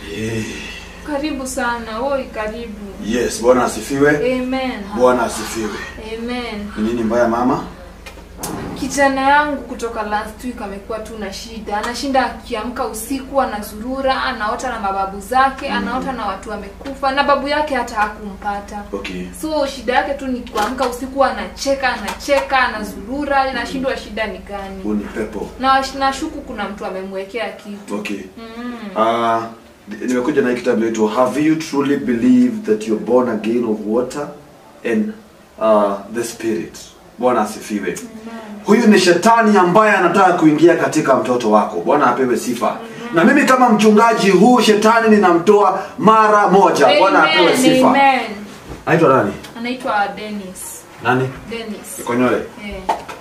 Eh, Karibu sana. Oi, karibu. Yes, Bwana asifiwe. Amen. Bwana asifiwe. Amen. Ni nini mbaya mama? Kijana yangu kutoka last week amekuwa tu na shida. Anashinda akiamka usiku anazurura, anaota na mababu zake, anaota na watu wamekufa na babu yake hata hakumpata. Okay. So shida yake tu ni kuamka usiku anacheka, anacheka, anazurura, nashindwa shida ni gani. Huu ni pepo. Na nashuku kuna mtu amemwekea kitu. Okay. Mm. Uh, nimekuja na hii kitabu inaitwa Have you truly believed that you're born again of water and uh, the spirit? Bwana asifiwe. Huyu ni shetani ambaye anataka kuingia katika mtoto wako. Bwana apewe sifa. Na mimi kama mchungaji, huu shetani ninamtoa mara moja. Bwana apewe Amen. sifa. Amen. Anaitwa nani? Anaitwa Dennis. Nani? Dennis. Konyole. Eh.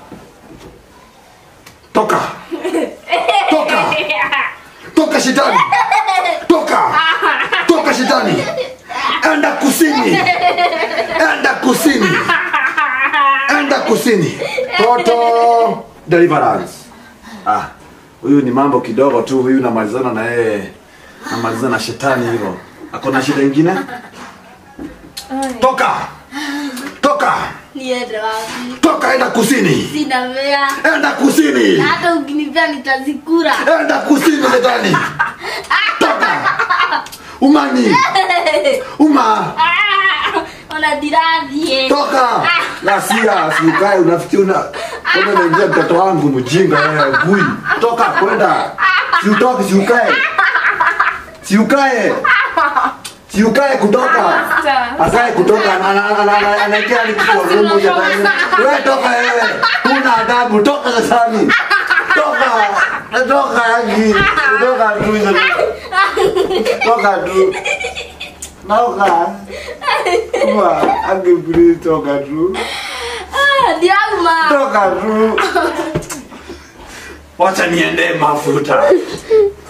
Toka. Toka. Toka shetani. Toka. Toka shetani. Enda kusini. Enda kusini. Enda kusini. Toto deliverance. Ah, huyu ni mambo kidogo tu, huyu namalizana na yeye. Namalizana na shetani hivyo. Akona shida ingine? Ai. Toka. Toka. niende wapi Toka enda kusini. sina mea Enda kusini. na hata ukinipea nitazikura enda kusini shetani toka umani uma ona diradhie toka lasia siukae unafikiri una kama naingia mtoto wangu mjinga wewe gui toka kwenda siutoke siukae siukae siukae kutoka akae kutoka ana- ana- ana- ana- anaingia ni kwa gumu shetani wewe toka wewe una adabu toka shetani toka toka yangi toka tu toka tu toka Uma, ange please toka tu diagma toka tu wacha niende mafuta